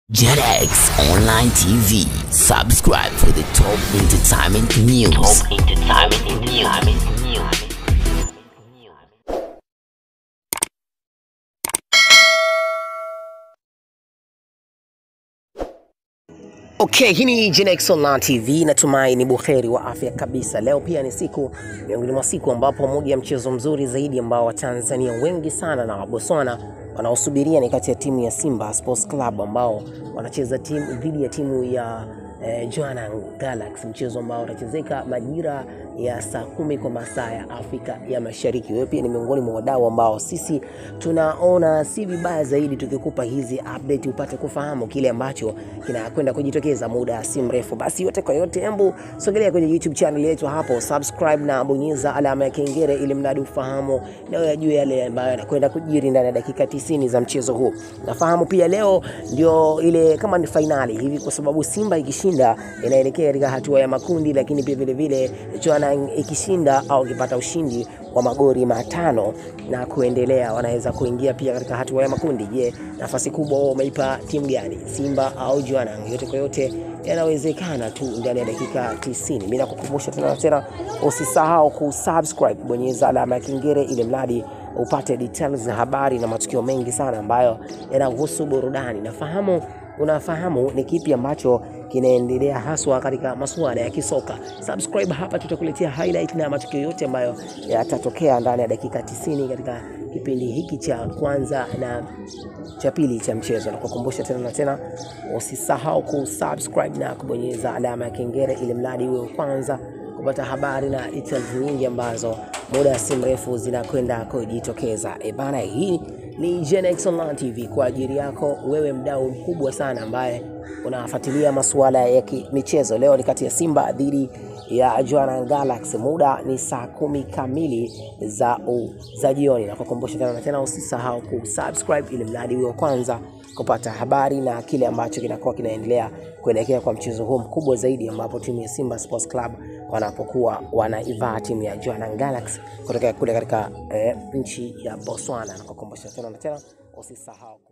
JetX Online TV. Subscribe for the top entertainment news. Top entertainment news. Okay, hii ni Genex Online TV. Natumai ni buheri wa afya kabisa. Leo pia ni siku miongoni mwa siku ambapo moja ya mchezo mzuri zaidi ambao Watanzania wengi sana na Wabotswana wanaosubiria ni kati ya timu ya Simba Sports Club ambao wanacheza timu dhidi ya timu ya eh, Jwaneng Galaxy, mchezo ambao utachezeka majira ya saa kumi kwa masaa ya Afrika ya Mashariki. Wewe pia ni miongoni mwa wadau ambao sisi tunaona si vibaya zaidi tukikupa hizi update upate kufahamu kile ambacho kinakwenda kujitokeza muda si mrefu. Basi yote kwa yote, hebu sogelea kwenye YouTube channel yetu hapo, subscribe na bonyeza alama ya kengele ili mradi ufahamu na yajue yale ambayo yanakwenda kujiri ndani ya dakika 90 za mchezo huu. Nafahamu pia leo ndio ile kama ni fainali hivi, kwa sababu Simba ikishinda inaelekea katika hatua ya makundi, lakini pia vile vile Jwaneng ikishinda au ikipata ushindi wa magori matano na kuendelea, wanaweza kuingia pia katika hatua ya makundi. Je, nafasi kubwa wao wameipa timu gani, Simba au Jwaneng? Yote kwa yote yanawezekana tu ndani ya dakika 90. Mimi nakukumbusha tena na tena, usisahau kusubscribe, bonyeza alama ya kengele ili mradi upate details za habari na matukio mengi sana ambayo yanahusu burudani. Nafahamu unafahamu ni kipi ambacho kinaendelea haswa katika masuala ya kisoka. Subscribe hapa, tutakuletea highlight na matukio yote ambayo yatatokea ndani ya dakika 90 katika kipindi hiki cha kwanza na cha pili cha mchezo. Nakukumbusha tena na tena, usisahau kusubscribe na kubonyeza alama ya kengele ili mradi uwe kwanza kupata habari na details nyingi ambazo muda si mrefu zinakwenda kujitokeza. E bana, hii ni Genex Online TV kwa ajili yako wewe, mdau mkubwa sana ambaye unafuatilia masuala ya michezo. Leo ni kati ya Simba dhidi ya Jwaneng Galaxy, muda ni saa kumi kamili za, u, za jioni. Na kukumbusha tena na tena, usisahau kusubscribe ili mradi uwe kwanza kupata habari na kile ambacho kinakuwa kinaendelea kuelekea kwa mchezo huu mkubwa zaidi, ambapo timu ya Simba Sports Club wanapokuwa wanaivaa timu ya Jwaneng Galaxy kutoka kule katika eh, nchi ya Botswana. Na kukumbusha tena na tena, usisahau